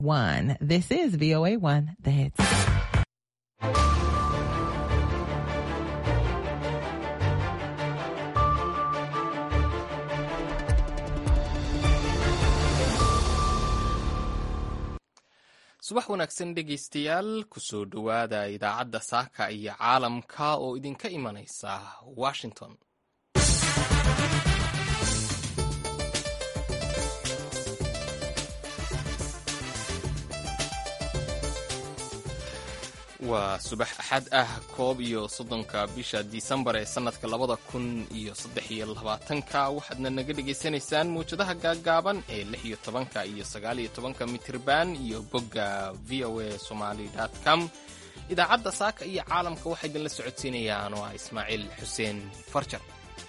One. This is VOA One, the hits. subax wanaagsan dhegaystayaal kusoo dhowaada idaacadda saaka iyo caalamka oo idinka imanaysa washington waa subax axad ah koob iyo soddonka bisha disembar ee sannadka labada kun iyo saddex iyo labaatanka waxaadna naga dhegaysanaysaan mawjadaha gaaggaaban ee lix iyo tobanka iyo sagaal iyo tobanka mitirban iyo bogga v o a somaly com idaacadda saaka iyo caalamka waxaa idinla socodsiinayaan oo ah ismaaciil xuseen farjar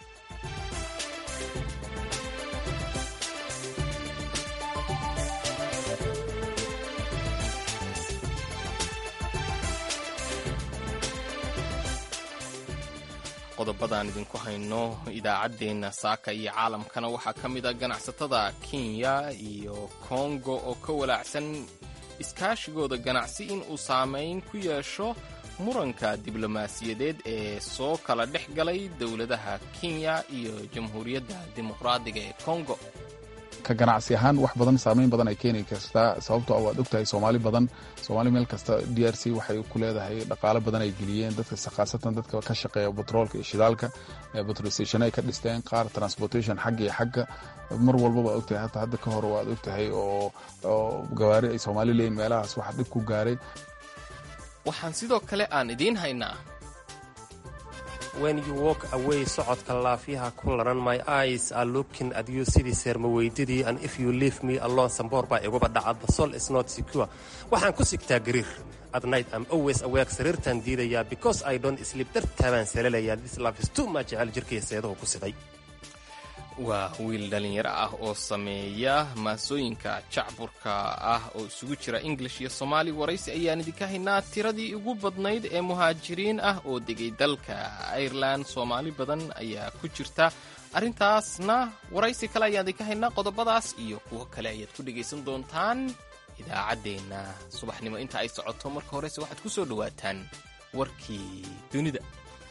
qodobadaan idinku hayno idaacaddeenna saaka iyo caalamkana waxaa ka mid a ganacsatada kenya iyo kongo oo ka walaacsan iskaashigooda ganacsi in uu saamayn ku yeesho muranka diblomaasiyadeed ee soo kala dhex galay dowladaha kenya iyo jamhuuriyadda dimuqraadiga ee kongo ka ganacsi ahaan wax badan saamayn badan ay keeni kartaa sababtoo waad ogtahay soomaali badan soomaali meel kasta d r c waxay ku leedahay dhaqaalo badan ay geliyeen dadka khaasatan dadka ka shaqeeya batroolka iyo shidaalka batrolstation ay ka dhisteen qaar transportation xagga iyo xagga mar walbaba ogtahay hata hadda ka hor waad ogtahay oo gawaari ay soomaali leeyiin meelahaas waxa dhib ku gaaray waxaan sidoo kale aan idiin haynaa when you walk away socodka laafyaha ku laran my eyes are looking at you sidii seermaweydidii and if you leave me alone samboor baa iguba dhaca the soul is not secure waxaan ku sigtaa gariir at night I'm always awake sariirtaan diidayaa because I don't sleep dartaabaan salalayaa this love is too much jecel jirkaiyo seedahu ku siday waa wiil dhallinyaro ah oo sameeya maasooyinka jacburka ah oo isugu jira english iyo soomaali waraysi ayaan idinka haynaa tiradii ugu badnayd ee muhaajiriin ah oo degay dalka irelan soomaali badan ayaa ku jirta arrintaasna waraysi kale ayaan idinka haynaa qodobadaas iyo kuwo kale ayaad ku dhegaysan doontaan idaacaddeenna subaxnimo inta ay socoto marka horese waxaad ku soo dhowaataan warkii dunida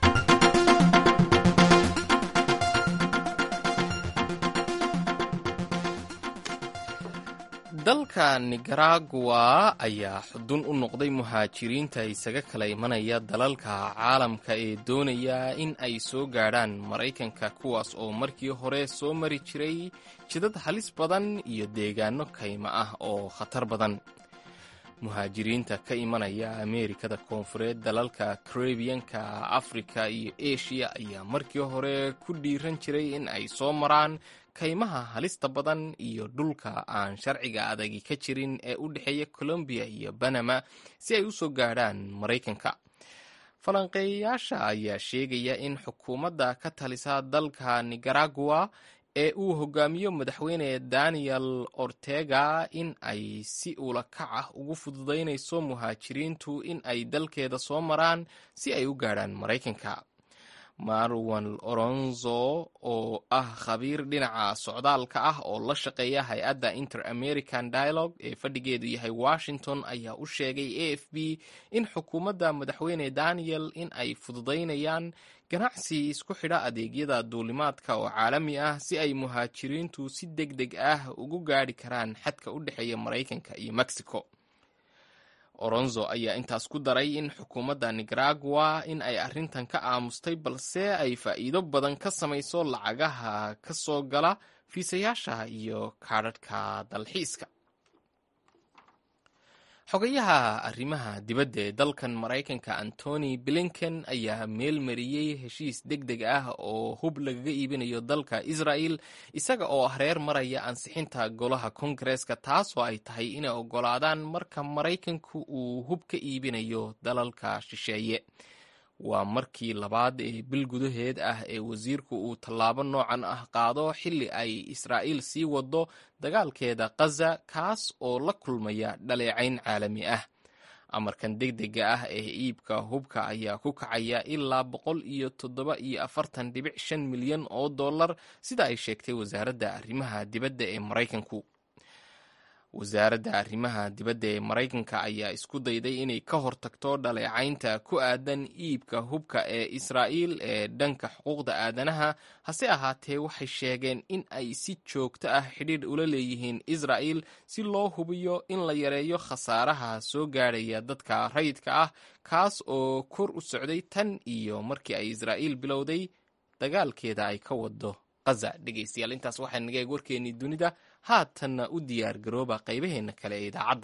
dalka nicaragua ayaa xudun u noqday muhaajiriinta isaga kala imanaya dalalka caalamka ee doonaya in ay soo gaadhaan maraykanka kuwaas oo markii hore soo mari jiray jidad halis badan iyo deegaano kayma ah oo khatar badan muhaajiriinta ka imanaya ameerikada koonfureed dalalka karebiyanka afrika iyo eshiya ayaa markii hore ku dhiiran jiray in ay soo maraan kaymaha halista badan iyo dhulka aan sharciga adagi ka jirin ee u dhexeeya colombiya iyo banama si ay u soo gaadhaan maraykanka falanqeeyayaasha ayaa sheegaya in xukuumadda ka talisa dalka nicaragua ee uu hogaamiyo madaxweyne daniel ortega in ay si ula kac ah ugu fududaynayso muhaajiriintu in ay dalkeeda soo maraan si ay u gaadhaan maraykanka marwan oronzo oo ah khabiir dhinaca socdaalka ah oo la shaqeeya hay-adda inter american dialogue ee fadhigeedu yahay washington ayaa u sheegay a f b in xukuumadda madaxweyne daniel in ay fududaynayaan ganacsi isku xidha adeegyada duulimaadka oo caalami ah si ay muhaajiriintu si deg deg ah ugu gaadhi karaan xadka u dhexeeya maraykanka iyo mexico oronzo ayaa intaas ku daray in xukuumadda nicaragua in ay arrintan ka aamustay balse ay faa'iido badan ka samayso lacagaha ka soo gala fiisayaasha iyo kaadhadhka dalxiiska xogayaha arrimaha dibadda ee dalkan maraykanka antony blinken ayaa meel mariyey heshiis deg deg ah oo hub lagaga iibinayo dalka israel isaga oo hareer maraya ansixinta golaha kongareeska taasoo ay tahay inay oggolaadaan marka maraykanku uu hub ka iibinayo dalalka shisheeye waa markii labaad ee bil gudaheed ah ee wasiirku uu tallaabo noocan ah qaado xilli ay israa'iil sii wado dagaalkeeda khaza kaas oo la kulmaya dhaleecayn caalami ah amarkan deg dega ah ee iibka hubka ayaa ku kacaya ilaa boqol iyo toddoba iyo afartan dhibic shan milyan oo dollar sida ay sheegtay wasaaradda arrimaha dibadda ee maraykanku wasaaradda arrimaha dibadda ee maraykanka ayaa isku dayday inay ka hortagto dhaleecaynta ku aadan iibka hubka ee israa'iil ee dhanka xuquuqda aadanaha hase ahaatee waxay sheegeen in ay si joogto ah xidhiidh ula leeyihiin israa'il si loo hubiyo in la yareeyo khasaaraha soo gaadhaya dadka rayidka ah kaas oo kor u socday tan iyo markii ay israa'iil bilowday dagaalkeeda ay ka wado qaza dhegaystayaal intaas waxaa naga eeg warkeennii dunida haatanna u diyaar garooba qaybaheenna kale ee idaacadda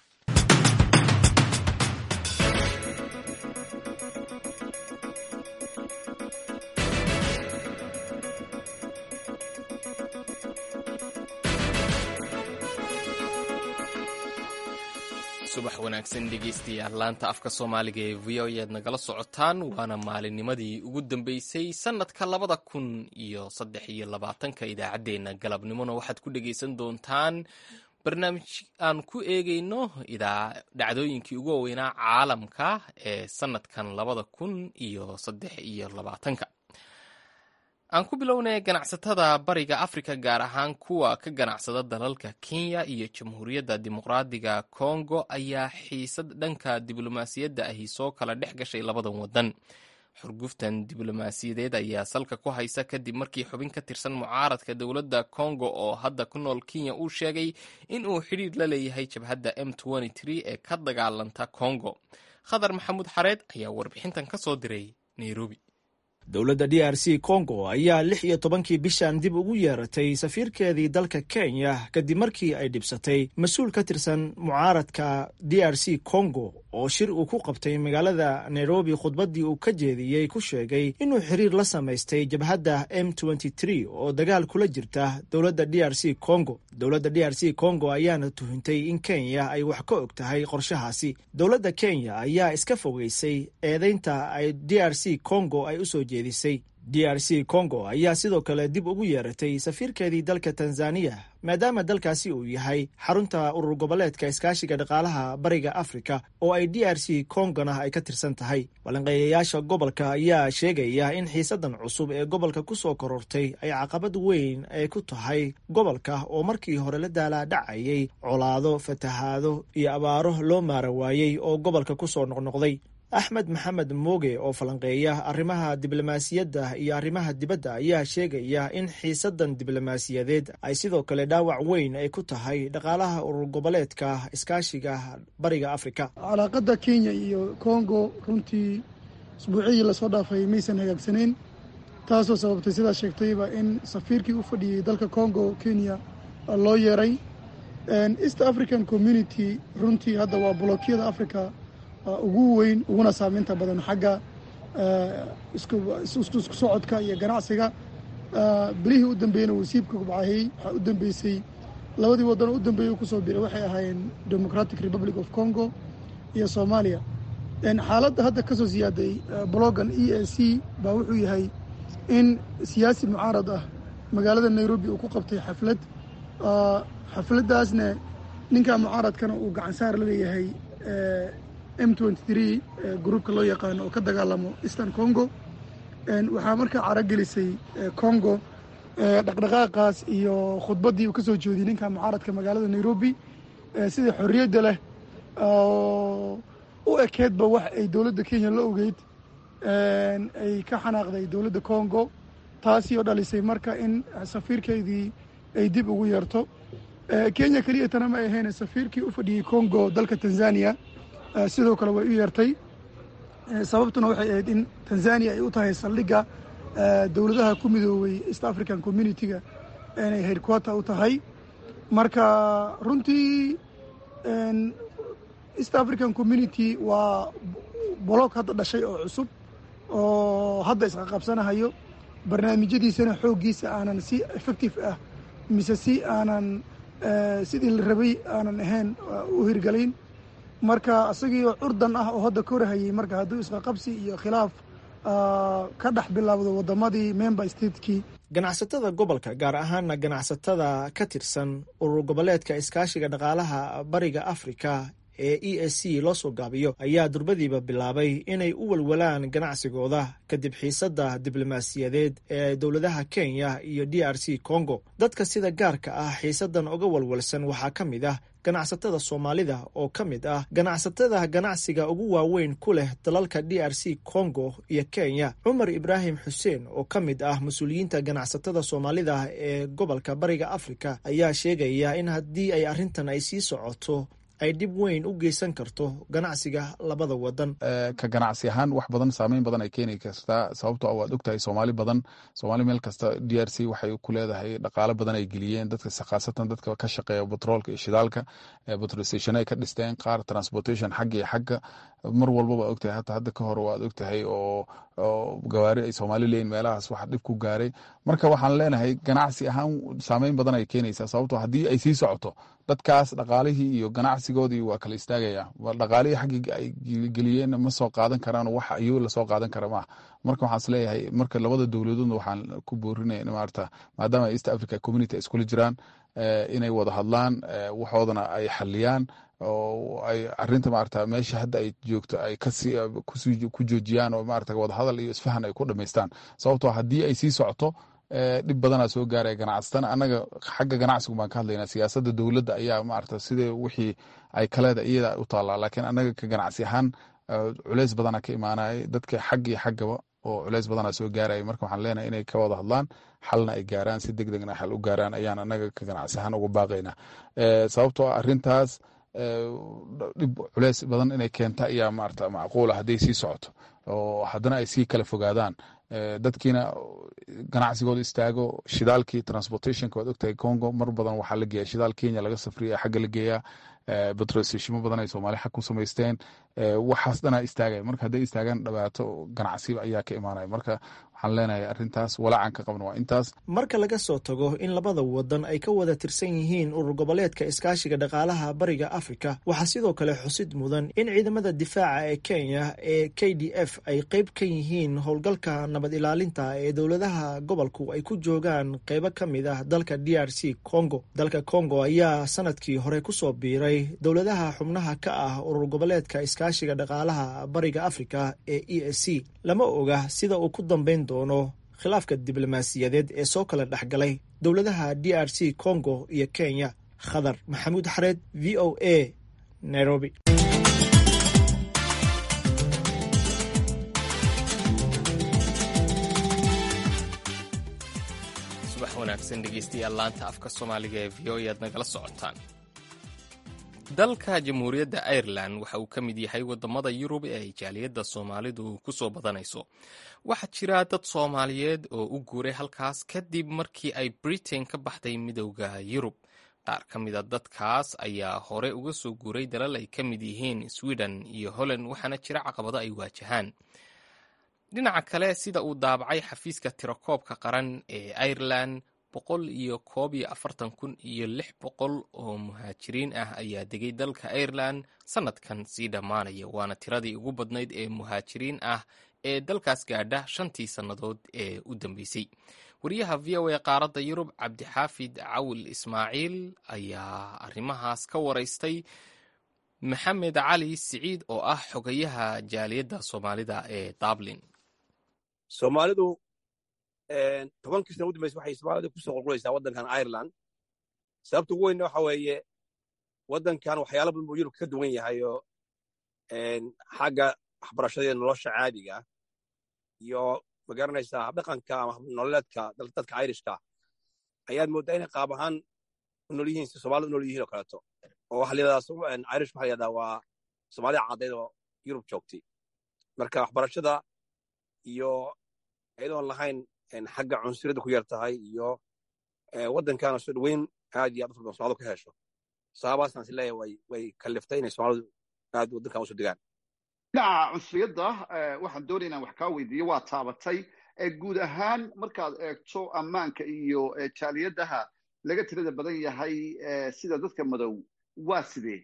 subax wanaagsan dhegeystayaal laanta afka soomaaliga ee v o ead nagala socotaan waana maalinnimadii ugu dambeysay sanadka labada kun iyo saddex iyo labaatanka idaacaddeenna galabnimona waxaad ku dhegeysan doontaan barnaamij aan ku eegeyno dhacdooyinkii ugu waaweynaa caalamka ee sanadkan labada kun iyo saddex iyo labaatanka aan ku bilownay ganacsatada bariga afrika gaar ahaan kuwa ka ganacsada dalalka kenya iyo jamhuuriyadda dimuqraadiga kongo ayaa xiisad dhanka diblomaasiyadda ahi soo kala dhex gashay labadan wadan xurguftan diblomaasiyadeed ayaa salka ku haysa kadib markii xubin ka tirsan mucaaradka dowladda kongo oo hadda ku nool kenya uu sheegay in uu xidhiidh la leeyahay jabhadda m ee ka dagaalanta kongo khadar maxamuud xareed ayaa warbixintan ka soo diray nairobi dowladda d r c congo ayaa lix iyo tobankii bishan dib ugu yeeratay safiirkeedii dalka kenya kadib markii ay dhibsatay mas-uul ka tirsan mucaaradka d r c congo oo shir uu ku qabtay magaalada nairobi khudbaddii uu ka jeediyey ku sheegay inuu xiriir la samaystay jabhadda m oo dagaal kula jirta dowladda d r c congo dowladda d r c congo ayaana tuhintay in kenya ay wax ka og tahay qorshahaasi dowladda kenya ayaa iska fogeysay eedeynta ay d r c congo ay usoo jeedisay d r c congo ayaa sidoo kale dib ugu yeeratay safiirkeedii dalka tanzaniya maadaama dalkaasi uu yahay xarunta urur goboleedka iskaashiga dhaqaalaha bariga afrika oo ay d r c kongona ay ka tirsan tahay balanqeeyayaasha gobolka ayaa sheegaya in xiisadan cusub ee gobolka ku soo korortay ay caqabad weyn ay ku tahay gobolka oo markii hore la daalaadhacayay colaado fatahaado iyo abaaro loo maara waayey oo gobolka ku soo noqnoqday axmed maxamed mooge oo falanqeeya arrimaha diblomaasiyadda iyo arrimaha dibadda ayaa sheegaya in xiisadan diblomaasiyadeed ay sidoo kale dhaawac weyn ay ku tahay dhaqaalaha urur goboleedka iskaashiga bariga afrika calaaqada kenya iyo kongo runtii isbuuciyii lasoo dhaafay maysan hagaagsanayn taasoo sababtay sidaa sheegtayba in safiirkii u fadhiyey dalka kongo kenya loo yeeray east african community runtii hadda waa bolokiyada africa ugu weyn uguna saameynta badan xagga isku socodka iyo ganacsiga bilihii u dambeeyena wasiibka kubcahey waxaa u dambeysay labadii waddan u dambeeyey kusoo biray waxay ahaayeen democratic republic of congo iyo soomaaliya xaaladda hadda ka soo siyaaday blogan e a c baa wuxuu yahay in siyaasi mucaarad ah magaalada nairobi uu ku qabtay xaflad xafladdaasna ninka mucaaradkana uu gacansaar la leeyahay m gruubka loo yaqaano oo ka dagaalamo eastern congo waxaa markaa caragelisay congo dhaqdhaqaaqaas iyo khudbaddii uu ka soo jeediyey ninka mucaaradka magaalada nairobi sida xorriyadda leh u ekeedba wax ay dowladda kenya la ogeyd ay ka xanaaqday dowladda congo taasi oo dhalisay marka in safiirkeydii ay dib ugu yeerto kenya keliya tana ma ahayn safiirkii u fadhiyey congo dalka tanzania sidoo kale way u yeertay sababtuna waxay ahayd in tanzania ay u tahay saldhigga dowladaha ku midoobay east african community-ga inay headquarter u tahay marka runtii east african community waa bolog hadda dhashay oo cusub oo hadda isqaqabsanahayo barnaamijyadiisana xooggiisa aanan si effective ah mise si aanan sidii la rabay aanan ahayn u hirgalayn marka isagiioo curdan ah oo hadda korahayay marka hadduu isqaqabsi iyo khilaaf ka dhex bilaabdo waddamadii member statekii ganacsatada gobolka gaar ahaana ganacsatada ka tirsan urur goboleedka iskaashiga dhaqaalaha bariga afrika ee e s c loo soo gaabiyo ayaa durbadiiba bilaabay inay u walwalaan ganacsigooda kadib xiisadda diblomaasiyadeed ee dowladaha kenya iyo d r c congo dadka sida gaarka ah xiisaddan uga walwalsan waxaa ka mid ah ganacsatada soomaalida oo ka mid ah ganacsatada ganacsiga ugu waaweyn ku leh dalalka d r c congo iyo kenya cumar ibraahim xuseen oo ka mid ah mas-uuliyiinta ganacsatada soomaalida ee gobolka bariga afrika ayaa sheegaya in haddii ay arrintan ay sii socoto ay dhib weyn u geysan karto ganacsiga labada wadan ka ganacsi ahaan wax badan saameyn badan ay keeni kartaa sababto waad ogtahay soomaali badan soomaali meel kasta d r c waxay ku leedahay dhaqaalo badan ay geliyeen dadka khaasatan dadka ka shaqeeya batroolka iyo shidaalka petrol station ay ka dhisteen qaar transportation xagga iyo xagga mar walbaba ogtahay hata hadda ka hor waad ogtahay oo gawaari ay soomaali leeyihin meelahaas wax dhib ku gaaray marka waxaan leenahay ganacsi ahaan saameyn badan ay keenaysaa sababto haddii ay sii socoto dadkaas dhaqaalihii iyo ganacsigoodii waa kala istaagaya dhaqaalihii xaggii ay geliyeen ma soo qaadan karaan wax iyago lasoo qaadan kara maaha marka waxaan is leeyahay marka labada dowladoodna waxaan ku boorinaya maarata maadaama east africa community ay iskula jiraan inay wada hadlaan waxoodana ay xaliyaan oo ay arinta maarata meesha hadda ay joogto ay ku joojiyaan oo maarata wadahadal iyo isfahan ay ku dhamaystaan sababtoo haddii ay sii socoto dhib badanaa soo gaaraya ganacsatana annaga xagga ganacsigu baan ka hadlaynaa siyaasadda dowladda ayaa maarata sidee wixii ay kaleeda iyada u taallaa laakiin annaga ka ganacsi ahaan culeys badanaa ka imaanaya dadka xag iyo xaggaba oo culeys badanaa soo gaaraya marka waxaan leenahay inay ka wada hadlaan xalna ay gaaraan si deg degna xal u gaaraan ayaan annaga ka ganacsi ahaan uga baaqaynaa sababtoo arrintaas dhib culeys badan inay keenta ayaa maarata macquula hadday sii socoto oo haddana ay sii kala fogaadaan dadkiina ganacsigooda istaago shidaalkii transportationka waad ogtahay congo mar badan waxaa la geeya shidaal kenya laga safriya xagga la geeyaa betrolstashimo badan ay soomaali xag ku samaysteen waxaas dhanaa istaagaya marka hadday istaagaan dhibaato ganacsiba ayaa ka imaanaya marka waxaan leenahay arrintaas walaacan ka qabna waa intaas marka laga soo tago in labada wadan ay ka wada tirsan yihiin urur goboleedka iskaashiga dhaqaalaha bariga afrika waxaa sidoo kale xusid mudan in ciidamada difaaca ee kenya ee k d f ay qeyb ka yihiin howlgalka nabad ilaalinta ee dowladaha gobolku ay ku joogaan qeybo ka mid ah dalka d r c congo dalka congo ayaa sanadkii hore kusoo biiray dowladaha xubnaha ka ah urur goboleedka iskaashiga dhaqaalaha bariga afrika ee e s c lama oga sida uu ku dambeyn doono khilaafka diblomaasiyadeed ee soo kala dhexgalay dowladaha d r c congo iyo kenya khadar maxamuud xareed v o a nairobi subax wanaagsan dhegeystayaal laanta afka soomaaliga ee v o e aad nagala socotaan dalka jamhuuriyadda irelan waxa uu ka mid yahay wadamada yurub ee ay jaaliyadda soomaalidu ku soo badanayso waxaa jira dad soomaaliyeed oo u guuray halkaas kadib markii ay britain ka baxday midowda yurub qaar ka mida dadkaas ayaa hore uga soo guuray dalal ay ka mid yihiin sweden iyo holland waxaana jira caqabado ay waajahaan dhinaca kale sida uu daabacay xafiiska tirakoobka qaran ee irelan boqol iyo koob iyo afartan kun iyo lix boqol oo muhaajiriin ah ayaa degay dalka irelan sanadkan sii dhammaanaya waana tiradii ugu badnayd ee muhaajiriin ah ee dalkaas gaadha shantii sannadood ee u dambeysay wariyaha v o a qaaradda yurub cabdixaafid cawil ismaaciil ayaa arrimahaas ka waraystay maxamed cali siciid oo ah xogayaha jaaliyadda soomaalida ee dublin soomaalidu tobankii sana udambeysa waxay soomaalida kusoo qulqulaysaa waddankan ireland sababta ugu weynna waxa weeye waddankan waxyaala badan buu yurub ka duwan yahay oo xagga waxbarashada nolosha caadiga iyo magaranaysaa habdhaqanka ama nololeedka dadka irishka ayaad mooddaa inay qaab ahaan u nool yihiin si soomaalida u nool yihiin oo kaleeto oo waxa layidhahdaa irish waxa layidhahdaa waa soomaalida caddayd oo yurub joogtay marka waxbarashada iyo iyadoon lahayn xagga cunsuriyadda ku yar tahay iyo waddankaana soo dhoweyn aad iyo aad u fara badan soomalidu ka hesho sababaasaan is leeyahay way way kalliftay inay soomaalidu aad waddankan usoo degaan dhinaca cunsuriyadda waxaan doonaya inaan wax kaa weydiiyo waa taabatay guud ahaan markaad eegto ammaanka iyo jaaliyadaha laga tirada badan yahay sida dadka madow waa sidee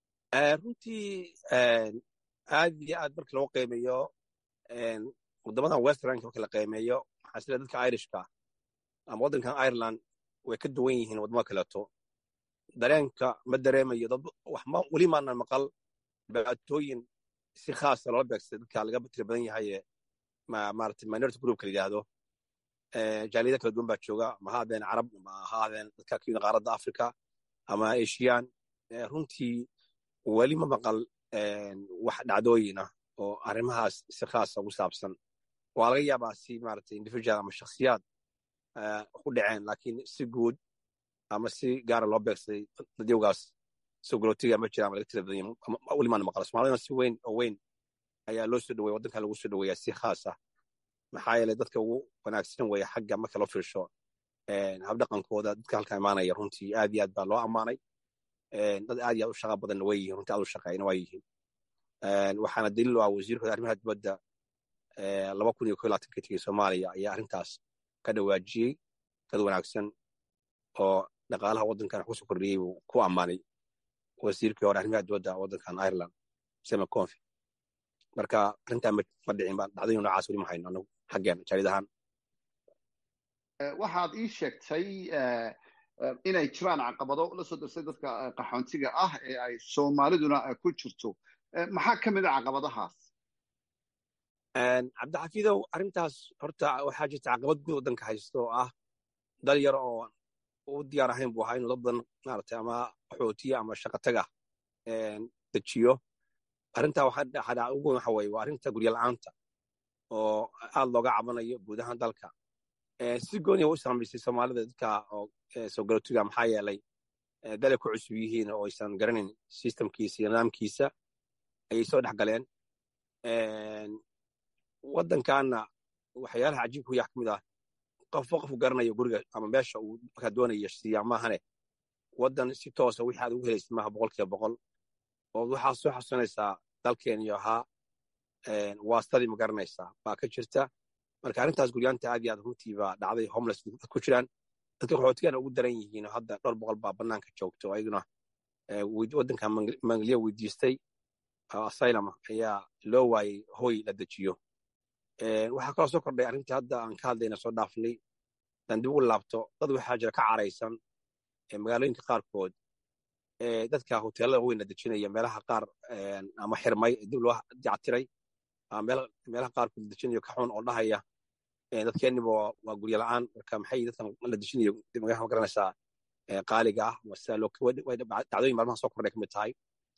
runtii aad iyo aad marka loo qiimeeyo waddamadan westernka marka la qiimeeyo waxaa isleeyahay dadka irishka ama waddankan ireland way ka duwan yihiin waddamada kaleeto dareenka ma dareemayo dad wax ma weli maanan maqal dhibaatooyin si khaasa loola beegsay dadka laga tira badan yahay ee maarata minority groupka la yidhaahdo jaaliyada kala duwan baa jooga ma ahaadeen carab ma ahaadeen dadka ka yimid qaaradda africa ama asian runtii weli ma maqal wax dhacdooyin ah oo arrimahaas si khaasa ugu saabsan waa laga yaabaa si maarata individual ama shakhsiyaad ku dhaceen laakiin si guud ama si gaara loo beegsaday dadyowgaas sogolootiga ma jira ama laga tira badan yahay weli maana maqla soomaalidana si weyn oo weyn ayaa loo soo dhaweya waddanka lagu soo dhaweeyaa si khaas ah maxaa yeelay dadka ugu wanaagsan weeye xagga marka loo fiirsho habdhaqankooda dadka halkan imaanaya runtii aad iyo aad baa loo ammaanay dad aad iyo aad u shaqa badanna way yihiin runtii aad u shaqeeyna waa yihiin waxaana daliil u ah wasiirkooda arrimaha dibadda laba kun iyo ko labaatan ka tegey soomaaliya ayaa arrintaas ka dhawaajiyey dad wanaagsan oo dhaqaalaha waddankan wax kusoo kordhiyey buu ku ammaanay wasiirkii hore arrimaha dibadda waddankan ireland sema confi marka arrintaa ma dhicin ba dhacdooyin noocaas weli ma hayno anagu xaggeena jaaridahaan waxaad ii sheegtay inay jiraan caqabado la soo darsay dadka qaxoontiga ah ee ay soomaaliduna ku jirto maxaa ka mid a caqabadahaas cabdixafiidow arrintaas horta waxaa jirta caqabad guud waddanka haysto oo ah dal yar oo u diyaar ahayn buu ahaa inuu dad badan maaragtay ama qaxootiya ama shaqataga dejiyo arrintaa waxaa ugu weyn waxa weeye waa arrinta guryo la'aanta oo aad looga cabanayo guud ahaan dalka si gooniya u saamaysay soomaalida dadka oo soo galootiga maxaa yeelay dalay ku cusub yihiin oo aysan garanayn systemkiisa iyo nidaamkiisa ayay soo dhex galeen waddankaana waxyaalaha cajiibka uyax ka mid ah qofba qofku garanayo guriga ama meesha uu markaa doonaya siiyaa maahane waddan si toosa wixii aad ugu helaysid maaha boqolkiiba boqol oo waxaa soo xasuusanaysaa dalkeeniyo ahaa waastadii ma garanaysaa baa ka jirta marka arrintaas guryaanta aad iyo aad runtii baa dhacday homeless ku jiraan dadka qaxootigana ugu daran yihiin oo hadda dhowr boqol baa bannaanka joogta oo ayaguna waddanka mangaliya weydiistay asylum ayaa loo waayey hoy la dejiyo waxaa kaloo soo kordhay arrintii hadda aan ka hadlayna soo dhaafnay dan dib ugu laabto dad waxaa jira ka caraysan magaalooyinka qaarkood dadka hoteelada weyn la dejinaya meelaha qaar ama xirmay dib loo dactiray meelaha qaarkood la dejinayo ka xun oo dhahaya dadkeeniba waa guryo la'aan marka maxay dadkan la dejinayo magaxa garanaysaa qaaliga ah dacdooyin maalmaha soo kordhay ka mid tahay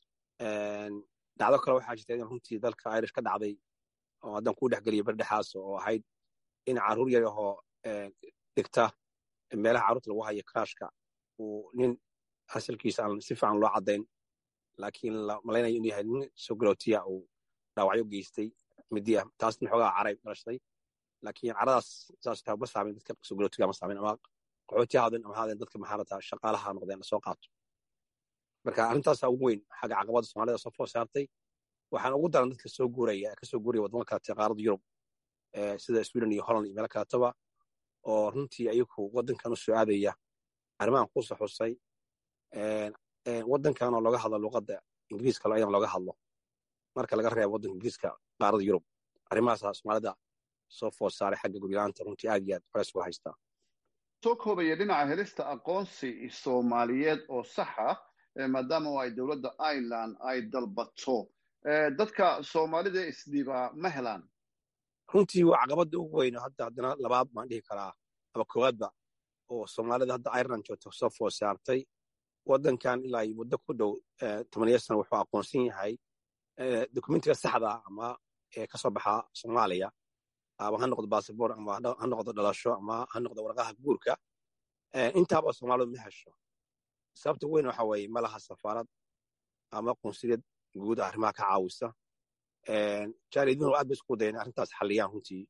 dhacdo kale waxaa jirta in runtii dalka irish ka dhacday oo haddaan kuu dhexgeliyo berdhexaas oo ahayd in carruur yar ahoo dhigta meelaha carruurta lagu hayo karaashka uu nin asalkiisa aan si fiican loo caddayn laakiin la malaynayo inuu yahay nin sogolootiya uu dhaawacyo geystay midi ah taasna xoogaa caray dhalashay laakiin caradaas saas taa ma saamin dadka sogolootiga ma saamin ama qaxooti haadeen ama haadeen dadka maxaarata shaqaalaha noqdeen lasoo qaato marka arrintaasaa ugu weyn xagga caqabada soomaalida soo foor saartay waxaan ugu daran dadka soo guuraya ee kasoo guuraya wadamo kalete qaaradda yurub sida sweden iyo holland iyo meelo kaletaba oo runtii ayagu waddankan u soo aadaya arrimahan ku soo xusay waddankan oo looga hadlo luqadda ingiriiska ayana looga hadlo marka laga reebo waddanka ingiriiska qaaradda yurub arrimahaasaa soomaalida soo foor saaray xagga guryaanta runtii aad iyo aad culays uga haystaa soo koobaya dhinaca helista aqoonsi soomaaliyeed oo saxa maadaama ay dowladda ireland ay dalbato dadka soomaalida isdhiibaa ma helaan runtii waa caqabadda ugu weyn hadda haddana labaad baan dhihi karaa ama koowaadba oo soomaalida hadda ireland joogta soo foor saartay waddankan ilaa muddo ku dhow tomaniya sana wuxuu aqoonsan yahay dokumentiga saxda ama ka soo baxa soomaaliya ama ha noqdo bassabor ama ha noqdo dhalasho ama ha noqdo warqaha guurka intaaba soomaalidu ma hesho sababta weyn waxa weeye ma laha safaarad ama qunsuliyad guud arrimaha ka caawisa jaaliduna aad bay isku dayen arrintaas xalliyaan runtii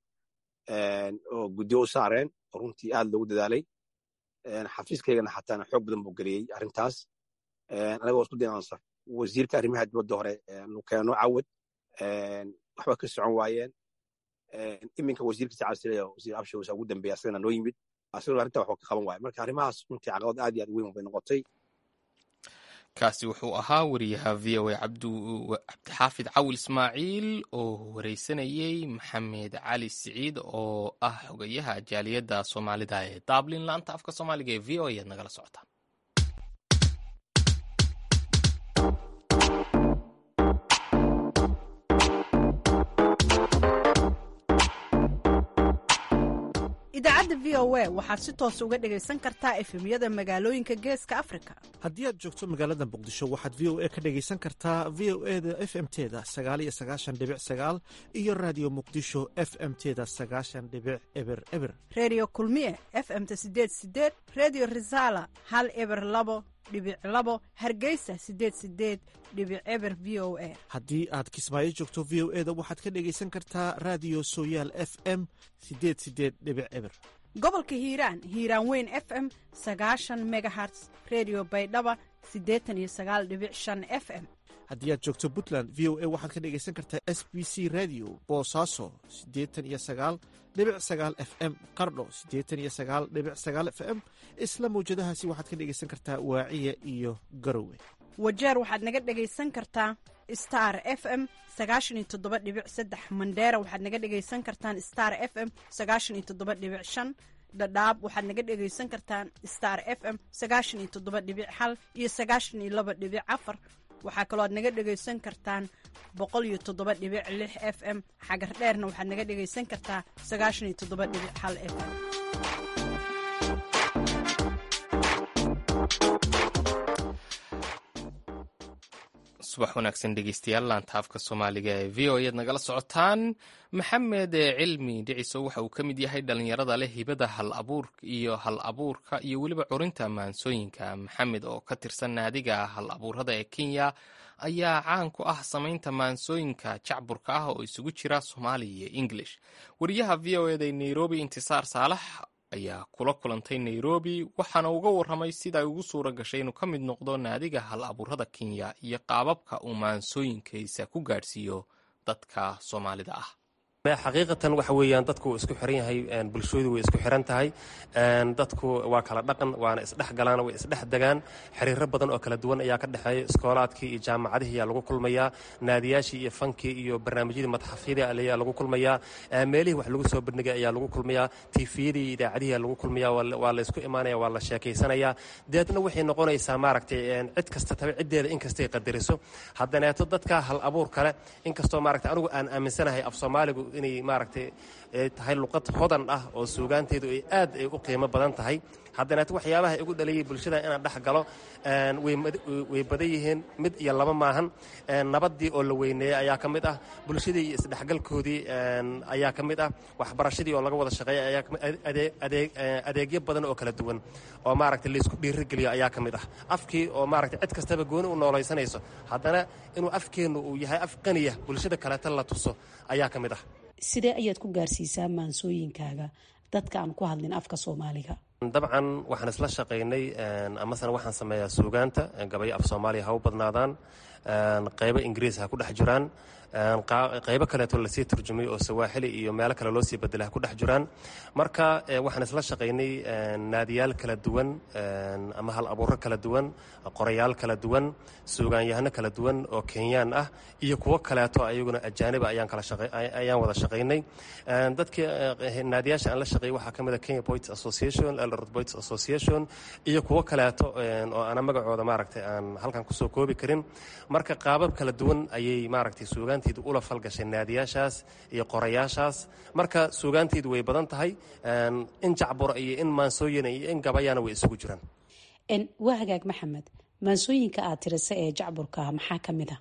oo guddiyo u saareen oo runtii aad loogu dadaalay xafiiskaygana xataana xoog badan buu geliyey arrintaas anagoo isku dayan wasiirka arrimaha dibadda hore nu keeno cawad waxba ka socon waayeen iminka wasiirkiisa casiraya wasiir abshawsa ugu dambeeya asagana noo yimid asagoo arrinta waxba ka qaban waaya marka arrimahaas runtii caqabad aad iyo aad weyn bay noqotay kaasi wuxuu ahaa wariyaha v o a cabdixaafid cawil ismaaciil oo wareysanayey maxamed cali siciid oo ah xogayaha jaaliyadda soomaalida ee dublin laanta afka soomaaliga ee v o ayaad nagala socotaan idaacadda v o a waxaad si toos uga dhegaysan kartaa efemyada magaalooyinka geeska afrika haddii aad joogto magaalada muqdisho waxaad v o a ka dhegaysan kartaa v o e da f m teda sagaaliyo sagaashan dhibic sagaal iyo raadiyo muqdisho f m teda sagaashan dhibic eber eber redio kulmiye f m-ta sideed sideed redio resala hal eber labo dhibic labo hargeysa sideed sideed dhibic eber v o a haddii aad kismaayo joogto v o e da waxaad ka dhegaysan kartaa raadiyo sooyaal f m sideed sideed dhibic eber gobolka hiiraan hiiraan weyn f m sagaashan megaherts redio baydhaba siddeetan iyo sagaal dhibic shan f m haddii aad joogto puntland v o a waxaad ka dhegaysan kartaa s b c radio boosaaso siddeetan iyo sagaal dhibic sagaal f m qardho siddeetan iyo sagaal dhibic sagaal f m isla mawjadahaasi waxaad ka dhegaysan kartaa waaciya iyo garowe wajeer waxaad naga dhegaysan kartaa star f m sagaashan iyo toddoba dhibic saddex mandheera waxaad naga dhegaysan kartaan star f m sagaashan iyo toddoba dhibic shan dhadhaab waxaad naga dhegaysan kartaan star f m sagaashan iyo toddoba dhibic hal iyo sagaashan iyo laba dhibic afar waxaa kaloo aad naga dhegaysan kartaan boqol iyo toddoba dhibic lix f m xagar dheerna waxaad naga dhegaysan kartaa sagaashan iyo toddoba dhibic hal f m subax wanaagsan dhegeystayaal laanta afka soomaaliga ee v o ead nagala socotaan maxamed cilmi dhiciso waxa uu ka mid yahay dhalinyarada leh hibada hal abuur iyo hal abuurka iyo weliba curinta maansooyinka maxamed oo ka tirsan naadiga hal abuurada ee kenya ayaa caan ku ah samaynta maansooyinka jacburka ah oo isugu jira soomaali iyo english wariyaha v o eda nairobi intisaar saalax ayaa kula kulantay nairobi waxaana uga warramay sida ay ugu suura gashay inuu ka mid noqdo naadiga hal abuurada kenya iyo qaababka uu maansooyinkiisa ku gaadhsiiyo dadka soomaalida ah xaqiiqatan waxa weeyaan dadku wuu isku xiran yahay bulshoodu way isku xiran tahay dadku waa kala dhaqan waana isdhex galaan way isdhex degaan xiriiro badan oo kala duwan ayaa ka dhexeeya iskoolaadkii iyo jaamacadihii ayaa lagu kulmayaa naadiyaashii iyo fankii iyo barnaamijyadii madaxafyadii ayaa lagu kulmayaa meelihii wax lagu soo bandhigay ayaa lagu kulmayaa tiifiyadii iyo idaacadihii ayaa lagu kulmayaa waa la isku imaanaya waa la sheekaysanayaa deedna waxay noqonaysaa maaragtay cid kasta tabe ciddeeda inkastay qadariso haddaneeto dadka hal abuur kale inkastoo maaragtay anigu aan aaminsanahay af soomaaligu inay maaragtay tahay luqad hodan ah oo suugaanteedu ay aad ay u qiimo badan tahay haddana waxyaabaha igu dhaliyay bulshada inaan dhex galo way badan yihiin mid iyo laba maahan nabaddii oo la weyneeyey ayaa ka mid ah bulshadii iyo isdhexgalkoodii ayaa ka mid ah waxbarashadii oo laga wada shaqeeya adeegyo badan oo kala duwan oo maaragtay laysku dhiirigeliyo ayaa ka mid ah afkii oo maaragtay cid kastaba gooni u noolaysanayso haddana inuu afkeennu uu yahay af qaniya bulshada kaleeta la tuso ayaa ka mid ah sidee ayaad ku gaarsiisaa maansooyinkaaga dadka aan ku hadlin afka soomaaliga dabcan waxaan isla shaqaynay amasena waxaan sameeyaa suugaanta gabayo af soomaaliya ha u badnaadaan qaybo ingiriis ha ku dhex jiraan qaybo kaleeto lasii turjumay oo sawaaxili iyo meelo kale loo sii bedela ha ku dhex jiraan marka waxaan isla shaqaynay naadiyaal kala duwan ama hal abuuro kala duwan qorayaal kala duwan suugaanyahano kala duwan oo kenyaan ah iyo kuwo kaleeto ayaguna ajaaniba ayaan wada shaqaynay dadkii naadiyaasha aan la shaqeeyey waxaa ka mid a kenya poets association eldoret poets association iyo kuwo kaleeto oo ana magacooda maaragtay aan halkan kusoo koobi karin marka qaabab kala duwan ayay maaragtay suugaanteedu ula falgashay naadiyaashaas iyo qorayaashaas marka suugaanteedu way badan tahay in jacburo iyo in maansooyina iyo in gabayana way isugu jiraan waa hagaag maxamed maansooyinka aad tirisa ee jacburka maxaa ka mid a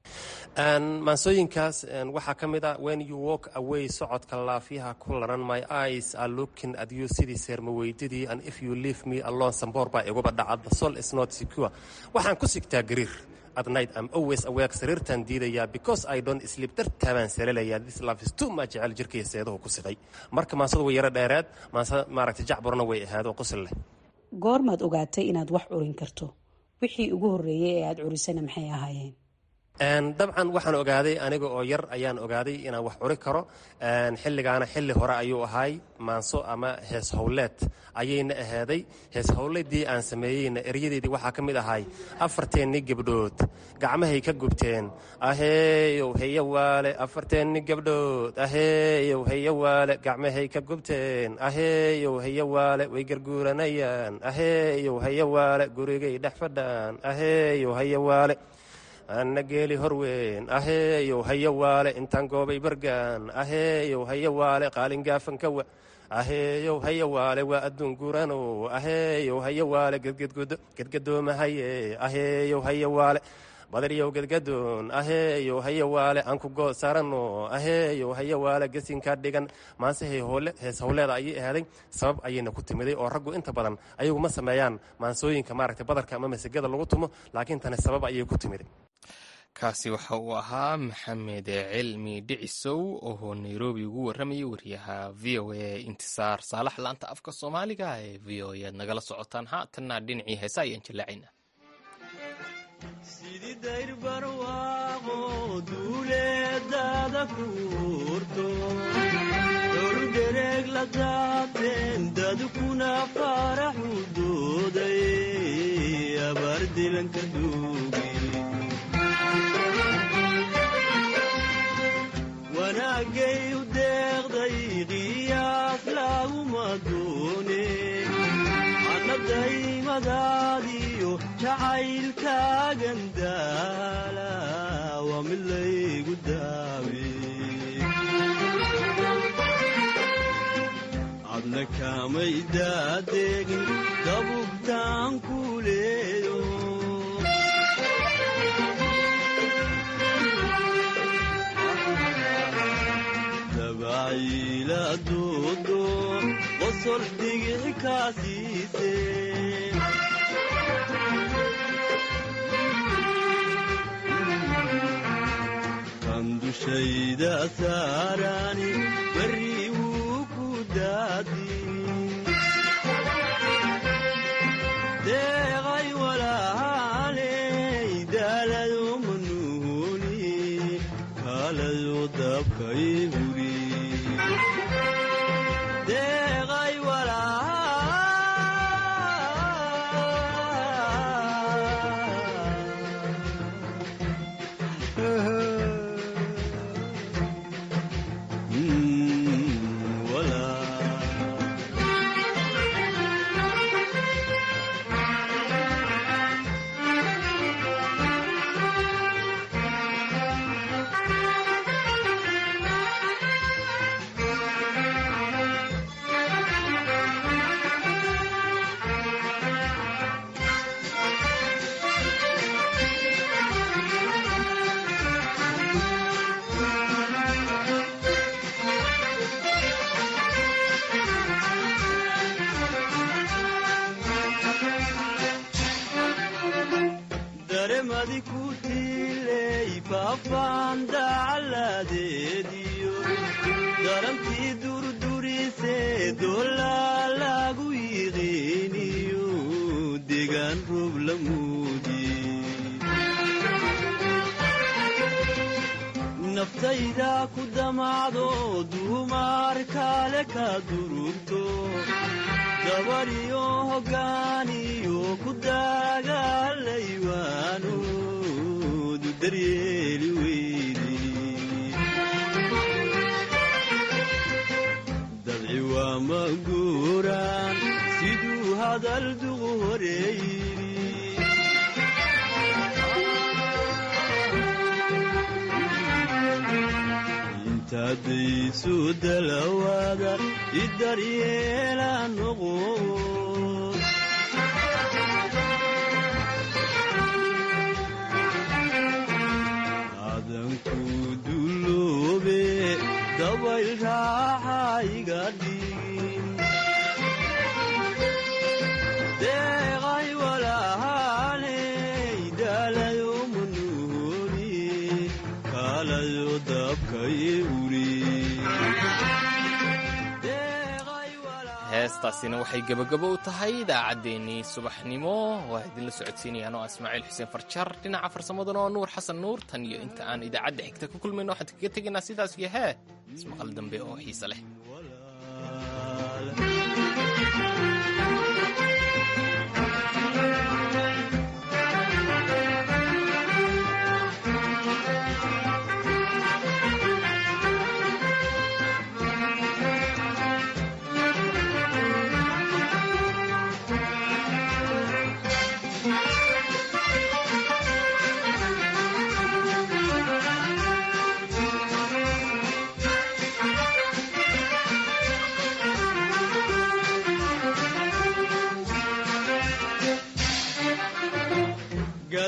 maansooyinkaas waxaa ka mid ah when you walk away socodka laafyaha ku laran my eyes are looking at you sidii seermaweydidii and if you leave me alone samboor baa iguba dhacad the soul is not secure waxaan ku sigtaa gariir at night I'm always awake sariirtaan diidayaa because I don't sleep dartaabaan salalayaa this love is too much jecel jirkaiyo seedahu ku siqay marka maansadu way yaro dheeraad maansa maaragtay jacburna way ahaad oo qusil leh goormaad ogaatay inaad wax curin karto wixii ugu horreeyey ee aad curisana maxay ahaayeen dabcan waxaan ogaaday aniga oo yar ayaan ogaaday inaan wax curi karo xilligaana xilli hore ayuu ahaay maanso ama hees howleed ayayna ahaaday hees howleedii aan sameeyeyna eryadeedii waxaa ka mid ahay afarteennii gabdhood gacmahay ka gubteen aheeyow heyo waale afarteennii gabdhood aheeyow heyo waale gacmahay ka gubteen aheeyow heyo waale way garguuranayaan aheeyow heyo waale gurigay dhex fadhaan aheeyow heyo waale anna geeli horweyn aheeyow hayo waale intaan goobay bargaan aheeyow hayo waale qaalin gaafan ka wa aheeyow haya waale waa adduun gurano aheeyow haya waale gedgadoomahaye aheeyow haya waale badaryow gedgadoon aheeyow haya waale aan ku good saarano aheeyow haya waale gesinka dhigan maanse hees howleeda ayay ahaaday sabab ayayna ku timiday oo raggu inta badan ayagu ma sameeyaan maansooyinka maaragtay badarka ama masegada lagu tumo laakiin tani sabab ayay ku timiday kaasi waxa uu ahaa maxamed cilmi dhicisow oo nairobi ugu warramayay wariyaha v o a intisaar saalax laanta afka soomaaliga ee v o a ad nagala socotaan haatanna dhinacii heesa ayaan jallaacaynaa sidii dayr barwaaqo duuleedada kuurto dhowrdhereeg la daabteen dadkuna faraxu dooday abaar dilanka duugi wanaagay u deeqday qiyaas laguma doone annadaymadaadiyo jacaylkaagan daala waa mid laygu daawe adna kaamay daadeegin dabugtaan ku leeyo dabaciila doodo qosol dhigix kaa siise kan dushayda saarani barri wuu ku daadin deeqay walaaley daalado manuuni kaalado dabkay huri deeqay daremadi ku tiiley faafaan dacaladeediyo darantii durdurisee doolaa lagu yiqiiniyo degaan roob la muudi naftayda ku damacdo duumar kale ka durugto dabariyo hoggaaniyo ku dagaalaywaanoodu daryeeli weydi dabci waa ma guuraan siduu hadal duqu horeeyiri intaadaysu dalawaada i daryeela noqo adanku duloobe dabayl raaxa iga dhigin deeqay walaaley daalayo manuuni kaalayo dabkay uri heestaasina waxay gebagabo u tahay idaacaddeenii subaxnimo waa idinla socodsiinayaan oo ismaaciil xuseen farjar dhinaca farsamaduna oo nuur xasan nuur tan iyo inta aan idaacadda xigta ku kulmayno waxaan kaga tegaynaa sidaas iyo hee ismaqal dambe oo xiise leh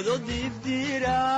ado dibdira